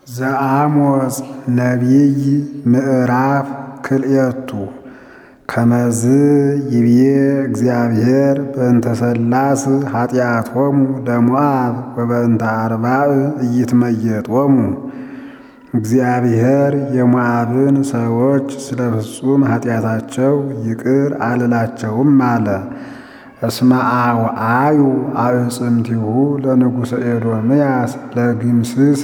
ዘአሞጽ ነቢይ ምዕራፍ ክልኤቱ ከመዝ ይብዬ እግዚአብሔር በእንተ ሠላስ ኃጢአቶሙ ለሞዓብ ወበእንተ አርባዕ ኢይትመየጦሙ። እግዚአብሔር የሞዓብን ሰዎች ስለ ፍጹም ኃጢአታቸው ይቅር አልላቸውም አለ። እስመ አውዓዩ አዕጽምቲሁ ለንጉሠ ኤዶምያስ ለግምስስ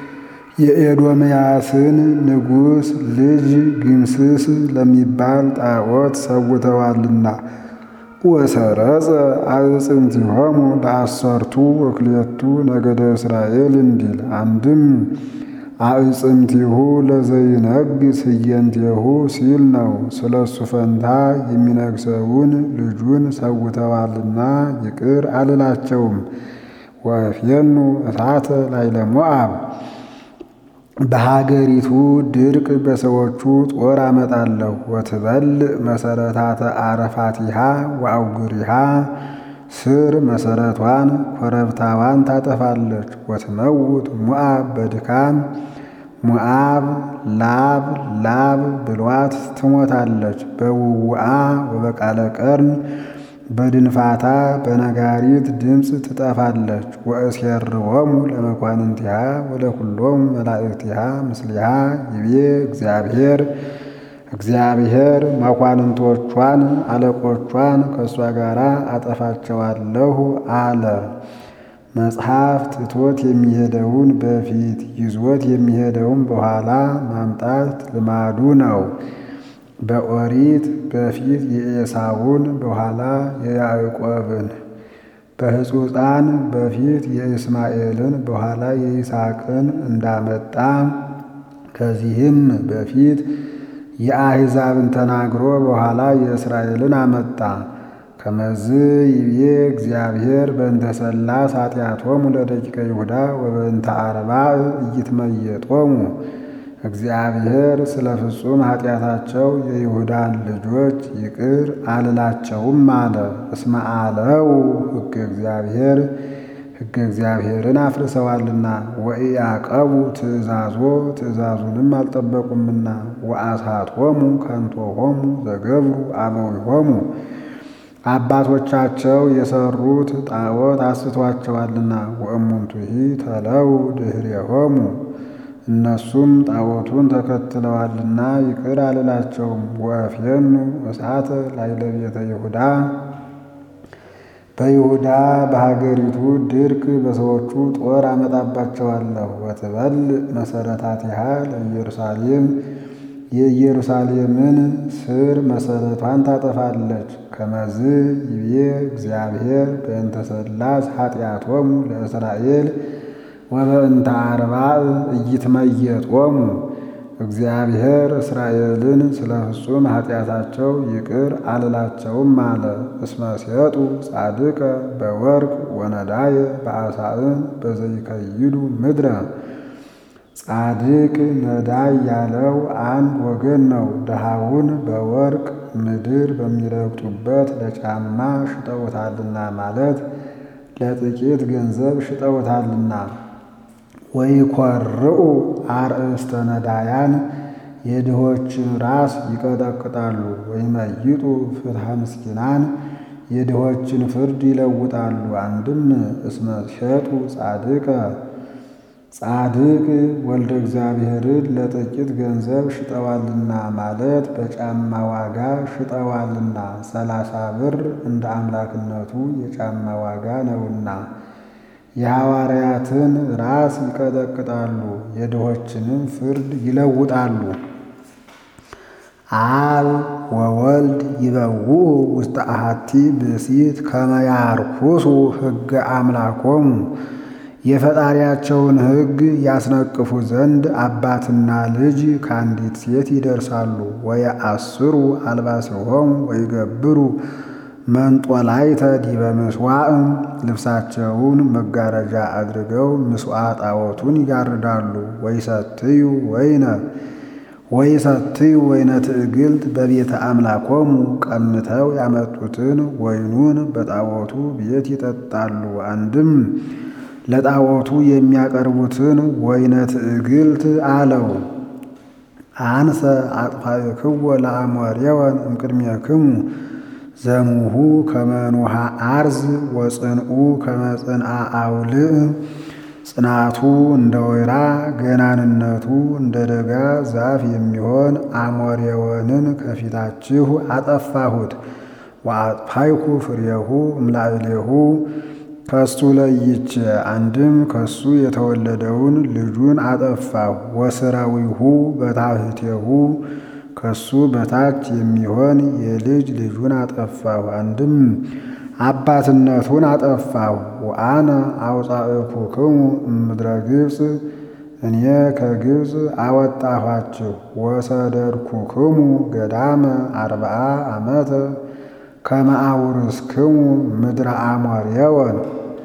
የኤዶምያስን ንጉሥ ልጅ ግምስስ ለሚባል ጣዖት ሰውተዋልና። ወሰረጸ አዕጽምቲሆሙ ለአሰርቱ ወክልኤቱ ነገደ እስራኤል እንዲል አንድም አዕጽምቲሁ ለዘይነግሥ ህየንቴሁ ሲል ነው። ስለ እሱ ፈንታ የሚነግሰውን ልጁን ሰውተዋልና ይቅር አልላቸውም። ወእፌኑ እሳተ ላዕለ ሞዓብ በሀገሪቱ ድርቅ በሰዎቹ ጦር አመጣለሁ። ወትበልዕ መሰረታተ አረፋቲሃ ወአውግሪሃ ስር መሰረቷን ኮረብታዋን ታጠፋለች። ወትመውት ሞዓብ በድካም ሞዓብ ላብ ላብ ብሏት ትሞታለች። በውውአ ወበቃለ ቀርን በድንፋታ በነጋሪት ድምፅ ትጠፋለች። ወእሴርዎሙ ለመኳንንቲሃ ወለኩሎሙ መላእክቲሃ ምስሊሃ ይቤ እግዚአብሔር እግዚአብሔር መኳንንቶቿን አለቆቿን ከእሷ ጋር አጠፋቸዋለሁ አለ። መጽሐፍ ትቶት የሚሄደውን በፊት ይዞት የሚሄደውን በኋላ ማምጣት ልማዱ ነው። በኦሪት በፊት የኤሳውን በኋላ የያዕቆብን፣ በሕጹፃን በፊት የእስማኤልን በኋላ የይስሐቅን እንዳመጣ ከዚህም በፊት የአሕዛብን ተናግሮ በኋላ የእስራኤልን አመጣ። ከመዝ ይብዬ እግዚአብሔር በእንተ ሠላስ ኃጢአቶሙ ለደቂቀ ይሁዳ ወበእንተ አርባዕ ኢይትመየጦሙ። እግዚአብሔር ስለ ፍጹም ኃጢአታቸው የይሁዳን ልጆች ይቅር አልላቸውም አለ። እስመ አለው ሕገ እግዚአብሔር ሕገ እግዚአብሔርን አፍርሰዋልና ወኢያቀቡ ትእዛዞ ትእዛዙንም አልጠበቁምና ወአሳቶሙ ከንቶሆሙ ዘገብሩ አበዊሆሙ አባቶቻቸው የሰሩት ጣዖት አስቷቸዋልና ወእሙንቱሂ ተለው ድኅሬሆሙ እነሱም ጣዖቱን ተከትለዋልና ይቅር አልላቸውም። ወእፌኑ እሳተ ላዕለ ቤተ ይሁዳ በይሁዳ በሀገሪቱ ድርቅ በሰዎቹ ጦር አመጣባቸዋለሁ። ወትበልዕ መሰረታቲሃ ለኢየሩሳሌም የኢየሩሳሌምን ስር መሰረቷን ታጠፋለች። ከመዝ ይቤ እግዚአብሔር በእንተ ሠላስ ኃጢአቶሙ ለእስራኤል ወበእንተ አርባዕ ኢይትመየጦሙ። እግዚአብሔር እስራኤልን ስለ ፍጹም ኃጢአታቸው ይቅር አልላቸውም አለ። እስመ ሲየጡ ጻድቀ በወርቅ ወነዳየ በአሳእን በዘይከይዱ ምድረ። ጻድቅ ነዳይ ያለው አንድ ወገን ነው። ድሃውን በወርቅ ምድር በሚረግጡበት ለጫማ ሽጠውታልና ማለት ለጥቂት ገንዘብ ሽጠውታልና። ወይኰርዑ አርእስተ ነዳያን የድሆችን ራስ ይቀጠቅጣሉ። ወይመይጡ ፍትሐ ምስኪናን የድሆችን ፍርድ ይለውጣሉ። አንድም እስመ ሸጡ ጻድቀ ጻድቅ ወልደ እግዚአብሔርን ለጥቂት ገንዘብ ሽጠዋልና ማለት በጫማ ዋጋ ሽጠዋልና። ሰላሳ ብር እንደ አምላክነቱ የጫማ ዋጋ ነውና። የሐዋርያትን ራስ ይቀጠቅጣሉ፣ የድሆችንም ፍርድ ይለውጣሉ። አብ ወወልድ ይበውኡ ውስተ አሐቲ ብእሲት ከመ ያርኩሱ ሕገ አምላኮሙ የፈጣሪያቸውን ሕግ ያስነቅፉ ዘንድ አባትና ልጅ ከአንዲት ሴት ይደርሳሉ። ወየአስሩ አልባሲሆሙ ወይገብሩ መንጦላይተ ዲበ ምሥዋዕ ልብሳቸውን መጋረጃ አድርገው ምሥዋ ጣዖቱን ይጋርዳሉ። ወይሰትዩ ወይነ ወይሰትዩ ወይነ ትዕግልት በቤተ አምላኮሙ ቀምተው ያመጡትን ወይኑን በጣዖቱ ቤት ይጠጣሉ። አንድም ለጣዖቱ የሚያቀርቡትን ወይነ ትዕግልት አለው። አንሰ አጥፋእክዎ ለአሞሬወን እምቅድሜክሙ ዘሙሁ ከመኑሃ አርዝ ወጽንኡ ከመጽንአ አውልዕ ጽናቱ እንደ ወይራ ገናንነቱ እንደ ደጋ ዛፍ የሚሆን አሞሬወንን ከፊታችሁ አጠፋሁት። ወአጥፋይኩ ፍሬሁ እምላዕሌሁ ከሱ ለይቼ አንድም ከሱ የተወለደውን ልጁን አጠፋሁ። ወስራዊሁ በታሕቴሁ ከሱ በታች የሚሆን የልጅ ልጁን አጠፋሁ። አንድም አባትነቱን አጠፋሁ። ወአነ አውፃእኩክሙ እምድረ ግብፅ እኔ ከግብፅ አወጣኋችሁ። ወሰደድኩክሙ ገዳመ አርብዓ ዓመተ ከመ አውርስክሙ ምድረ አሞሬወን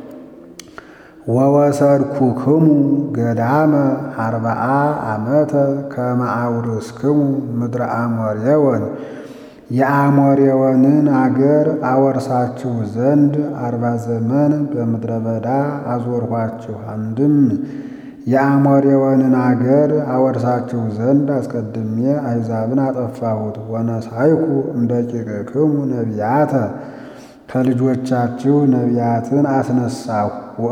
ወወሰድኩክሙ ገዳመ አርብዓ ዓመተ ከመ አውርስክሙ ምድረ አሞሬወን የአሞሬወንን አገር አወርሳችሁ ዘንድ አርባ ዘመን በምድረ በዳ አዞርኋችሁ። አንድም የአሞሬወንን አገር አወርሳችሁ ዘንድ አስቀድሜ አሕዛብን አጠፋሁት። ወነሳይኩ እምደቂቅክሙ ነቢያተ ከልጆቻችሁ ነቢያትን አስነሳሁ።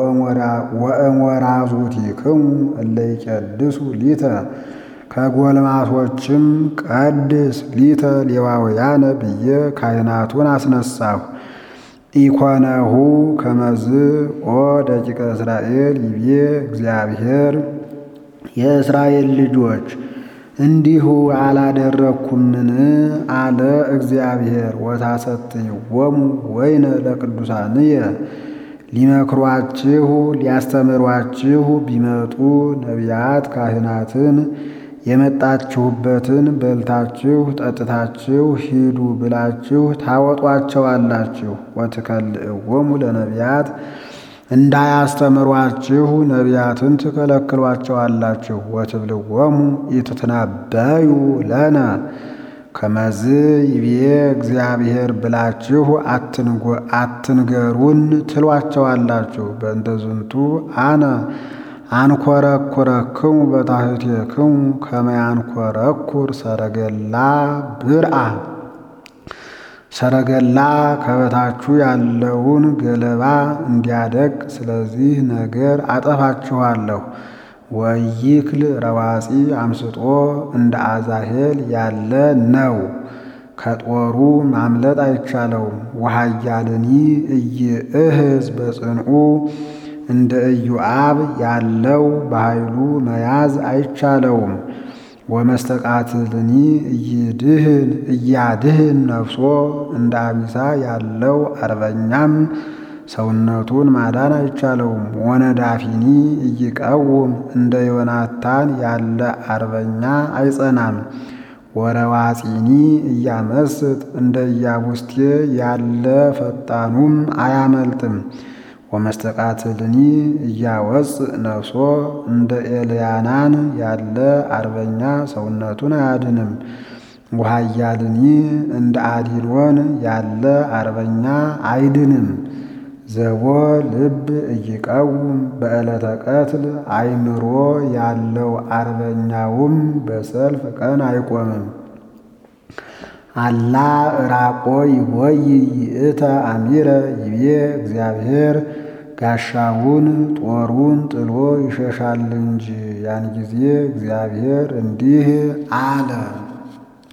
ወእሞራዙቲክሙ እለ ይቄድሱ ሊተ ከጎልማሶችም ቀድስ ሊተ ሌዋውያነ ብዬ ካህናቱን አስነሳሁ። ኢኮነሁ ከመዝ ኦ ደቂቀ እስራኤል ይቤ እግዚአብሔር የእስራኤል ልጆች እንዲሁ አላደረግኩምን? አለ እግዚአብሔር። ወታሰትይዎሙ ወይነ ለቅዱሳንየ ሊመክሯችሁ ሊያስተምሯችሁ ቢመጡ ነቢያት ካህናትን የመጣችሁበትን በልታችሁ ጠጥታችሁ ሂዱ ብላችሁ ታወጧቸዋላችሁ። ወትከልእዎሙ ለነቢያት እንዳያስተምሯችሁ ነቢያትን ትከለክሏቸዋላችሁ። ወትብልዎሙ ኢትትነበዩ ለነ ከመዝ ይቤ እግዚአብሔር ብላችሁ አትንገሩን ትሏቸዋላችሁ። በእንተ ዝንቱ አነ አንኰረኵረክሙ በታሕቴክሙ ከመ ያንኰረኵር ሰረገላ ብርአ ሰረገላ ከበታችሁ ያለውን ገለባ እንዲያደቅ ስለዚህ ነገር አጠፋችኋለሁ። ወይክል ረዋፂ አምስጦ እንደ አዛሄል ያለ ነው። ከጦሩ ማምለጥ አይቻለውም። ወሃያልኒ እይእህዝ በጽንዑ እንደ ኢዮአብ ያለው በኃይሉ መያዝ አይቻለውም። ወመስተቃትልኒ እይድህን እያድህን ነፍሶ እንደ አቢሳ ያለው አርበኛም ሰውነቱን ማዳን አይቻለውም። ወነዳፊኒ እይቀውም እንደ ዮናታን ያለ አርበኛ አይጸናም። ወረዋፂኒ እያመስጥ እንደ ኢያቡስቴ ያለ ፈጣኑም አያመልጥም። ወመስተቃትልኒ እያወፅእ ነፍሶ እንደ ኤልያናን ያለ አርበኛ ሰውነቱን አያድንም። ወሃያልኒ እንደ አዲኖን ያለ አርበኛ አይድንም። ዘቦ ልብ እይቀውም በዕለተ ቀትል አይምሮ ያለው አርበኛውም በሰልፍ ቀን አይቆምም። አላ ራቆ ይቦይ ይእተ አሚረ ይቤ እግዚአብሔር ጋሻውን ጦሩን ጥሎ ይሸሻል እንጂ ያን ጊዜ እግዚአብሔር እንዲህ አለ።